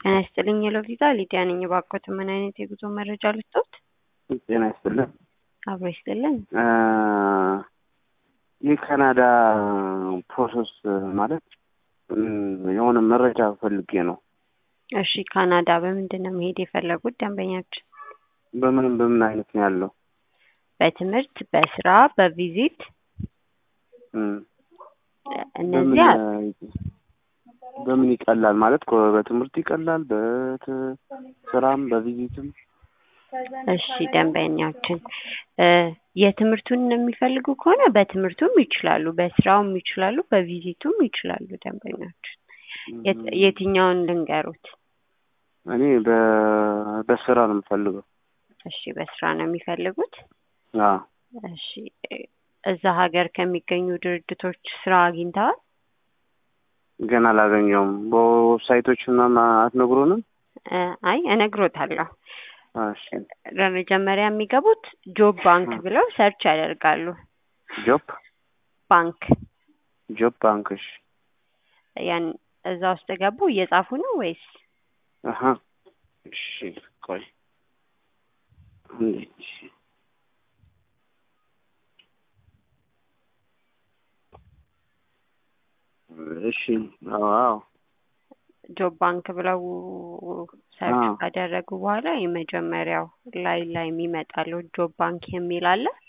ጤና ይስጥልኝ የሎቪዛ ሊዲያ ነኝ። እባክዎት ምን አይነት የጉዞ መረጃ ልስጥዎት? ጤና ይስጥልን። አብሮ ይስጥልን። የካናዳ ፕሮሰስ ማለት የሆነ መረጃ ፈልጌ ነው። እሺ ካናዳ በምንድን ነው መሄድ የፈለጉት ደንበኛችን? በምን በምን አይነት ነው ያለው? በትምህርት፣ በስራ፣ በቪዚት እም፣ እነዚህ አ- በምን ይቀላል ማለት እኮ በትምህርት ይቀላል፣ በስራም በቪዚትም እሺ ደንበኛችን እ የትምህርቱን የሚፈልጉ ከሆነ በትምህርቱም ይችላሉ፣ በስራውም ይችላሉ፣ በቪዚቱም ይችላሉ። ደንበኛችን የት- የትኛውን ልንገሩት? እኔ በ- በስራ ነው የምፈልገው። እሺ በስራ ነው የሚፈልጉት? አዎ እሺ እ እዛ ሀገር ከሚገኙ ድርጅቶች ስራ አግኝተዋል? ገና አላገኘውም። በዌብሳይቶች ምናምን አትነግሩንም? እ አይ እነግሮታለሁ። እሺ በመጀመሪያ የሚገቡት ጆብ ባንክ ብለው ሰርች ያደርጋሉ። ጆብ ባንክ ጆብ ባንክ እሺ ያን እዛ ውስጥ ገቡ። እየጻፉ ነው ወይስ? አሀ እሺ ቆይ እንዴት እሺ እሺ አዎ ጆብ ባንክ ብለው ሰርች አዎ። ካደረጉ በኋላ የመጀመሪያው ላይ ላይ የሚመጣለው ጆብ ባንክ የሚል አለ።